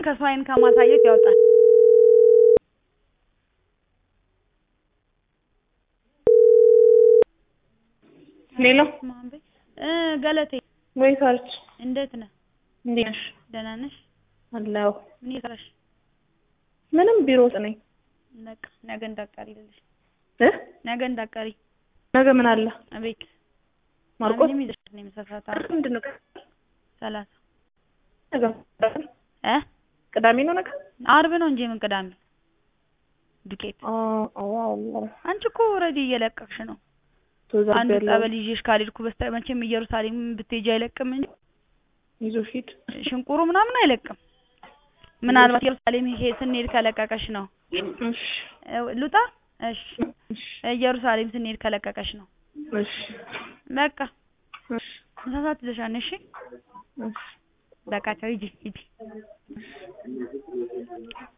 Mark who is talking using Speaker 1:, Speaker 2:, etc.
Speaker 1: ከሰው አይን ከማሳየት ያወጣል።
Speaker 2: ሌላ
Speaker 1: ማንበ እ ገለቴ
Speaker 2: ወይ ሳርች
Speaker 1: እንዴት ነህ?
Speaker 2: እንዴት ነሽ?
Speaker 1: ደህና ነሽ?
Speaker 2: አለሁ።
Speaker 1: ምን እየሰራሽ?
Speaker 2: ምንም ቢሮ ውስጥ ነኝ።
Speaker 1: በቃ ነገ እንዳትቀሪ ልልሽ
Speaker 2: እ
Speaker 1: ነገ እንዳትቀሪ
Speaker 2: ነገ ምን አለ?
Speaker 1: አቤት
Speaker 2: ማርቆስ
Speaker 1: ምንም ይዘሽ ነው የምሳ ሰዓት አለ
Speaker 2: ምንድን ነው?
Speaker 1: ሰላሳ
Speaker 2: ነገ
Speaker 1: እ
Speaker 2: ቅዳሜ ነው ነገ?
Speaker 1: አርብ ነው እንጂ ምን ቅዳሜ ዱቄት
Speaker 2: አ አዎ አዎ
Speaker 1: አንቺ እኮ ኦልሬዲ እየለቀቅሽ ነው። አንድ
Speaker 2: ተዛበለ
Speaker 1: ጸበል ይዤሽ ካልሄድኩ በስተ መቼም ኢየሩሳሌም ብትሄጂ አይለቅም እንጂ
Speaker 2: ይዞ ሂድ።
Speaker 1: ሽንቁሩ ምናምን አይለቅም። ምናልባት ኢየሩሳሌም ይሄ ስንሄድ ከለቀቀሽ ነው።
Speaker 2: እሺ
Speaker 1: እ ልውጣ? እሺ
Speaker 2: እሺ
Speaker 1: ኢየሩሳሌም ስንሄድ ከለቀቀሽ ነው።
Speaker 2: እሺ
Speaker 1: በቃ
Speaker 2: እሺ
Speaker 1: ምሳ ሰዓት ይዘሻል። እሺ
Speaker 2: እሺ
Speaker 1: በቃ ቻው፣ ሂጂ ሂጂ።